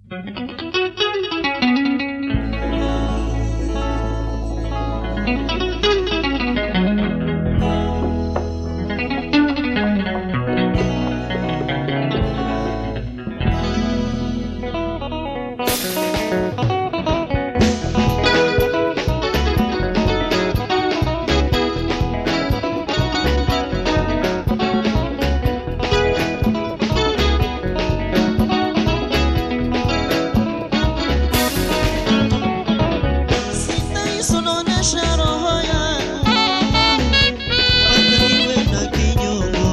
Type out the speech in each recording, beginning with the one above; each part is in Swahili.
Sitaisononesha roho yangu mpaka iwe na kinyongo.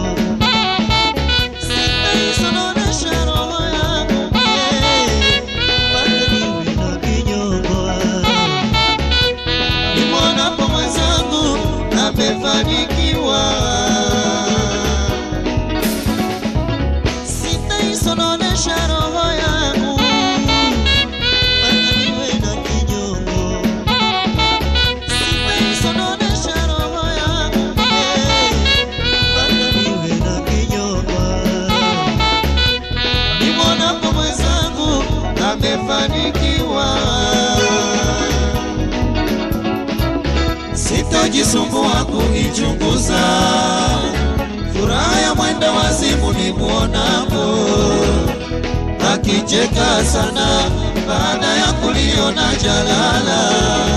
Sitaisononesha roho yangu yeah, mpaka iwe na kinyongo. Nimwonapo mwenzangu amefanikiwa, sitaisononesha roho yangu mpaka iwe na kinyongo. Sitaisononesha roho yangu yeah, mpaka iwe na kinyongo. Nimwonapo mwenzangu amefanikiwa, sitojisumbua kuichunguza furaha ya mwenda wazimu nimwonapo akicheka sana baada ya kuliona jalala.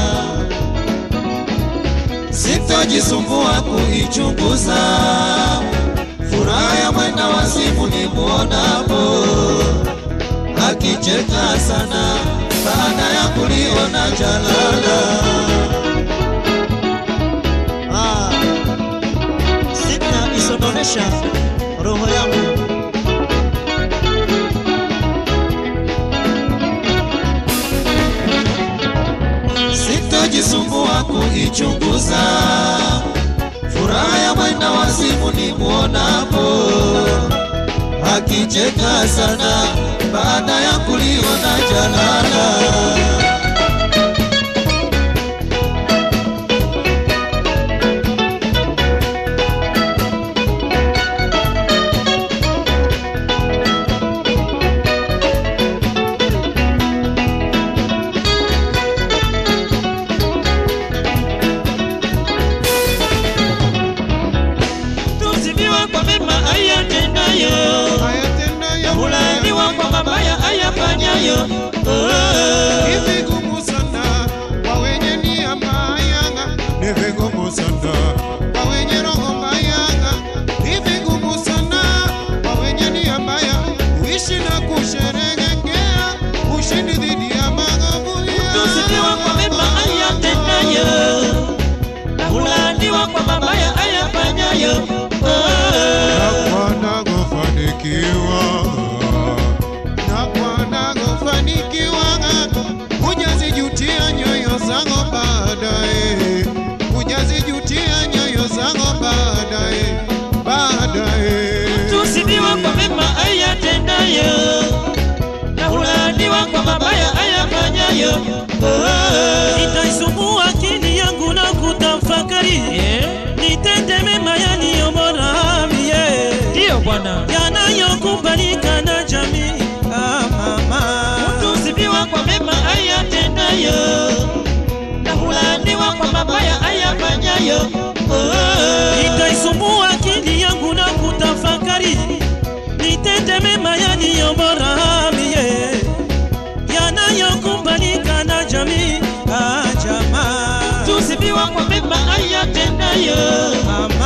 Sitojisumbua kuichunguza furaha ya mwenda wazimu nimwonapo akicheka sana baada ya kuliona jalala. Ah, sita isononesha roho yangu sitojisumbua kuichunguza furaha ya mwenda wazimu nimwonapo akicheka sana baada ya kuliona jalala. Tusifiwa kwa mema ayatendayo, hulaaniwa kwa mabaya ayafanyayo. Oh. Ni vigumu sana kwa wenye nia mbaya, ni vigumu sana kwa wenye roho mbaya, ni vigumu sana kwa wenye nia mbaya kuishi na kusherehekea ushindi dhidi ya maovu Tusifiwa kwa mema ayatendayo, na hulaaniwa kwa mabaya ayafanyayo. Oh. wanagofanikiwa na wanagofanikiwa hujazijutia nyoyo zangu baadaye, hujazijutia nyoyo zangu baadaye, baadaye Tusifiwa kwa mema ayatendayo, na hulaaniwa kwa mabaya ayafanyayo. Oh. Nitaisumbua akili yangu na kutafakari nitende mema yaliyo bora mie Ndiyo Bwana. yanayokubalika na jamii ah, mama Tusifiwa kwa mema ayatendayo, na hulaaniwa kwa mabaya ayafanyayo. Oh. nitaisumbua akili yangu na kutafakari nitende mema yaliyo bora mie yanayokubalika na jamii ah, jamaa Tusifiwa kwa mema ayatendayo, ah,